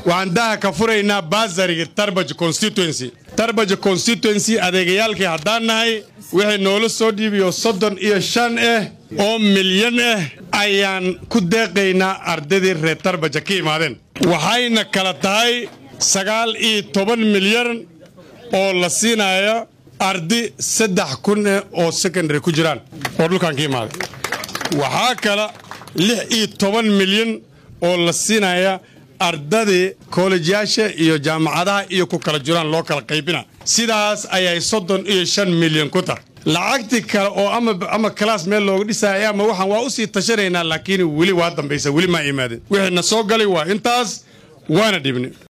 waxaan daha ka furaynaa baasariga tarbaj constituency tarbaj constituency adeegayaalkii haddaan nahay wixii noola soo dhiibiyo soddon iyo shan ah oo milyan ah ayaan ku deeqaynaa ardaydii reer tarbaja ka imaadeen waxayna kala tahay sagaal iyo toban milyan oo la siinayo ardi saddex kun ah oo secondary ku jiraan oo dhulkan ka imaaday waxaa kale lix iyo toban milyan oo la siinaya ardadii koolejyaasha iyo jaamacadaha iyo ku kala jiraan loo kala qaybina sidaas ayay soddon iyo shan milyan ku tahay lacagtii kale oo ama kalaas meel looga dhisaya ama waxaan waa u sii tashanaynaa laakiin weli waa dambaysa weli maa imaadin wixii na soo galay waa intaas waana dhibni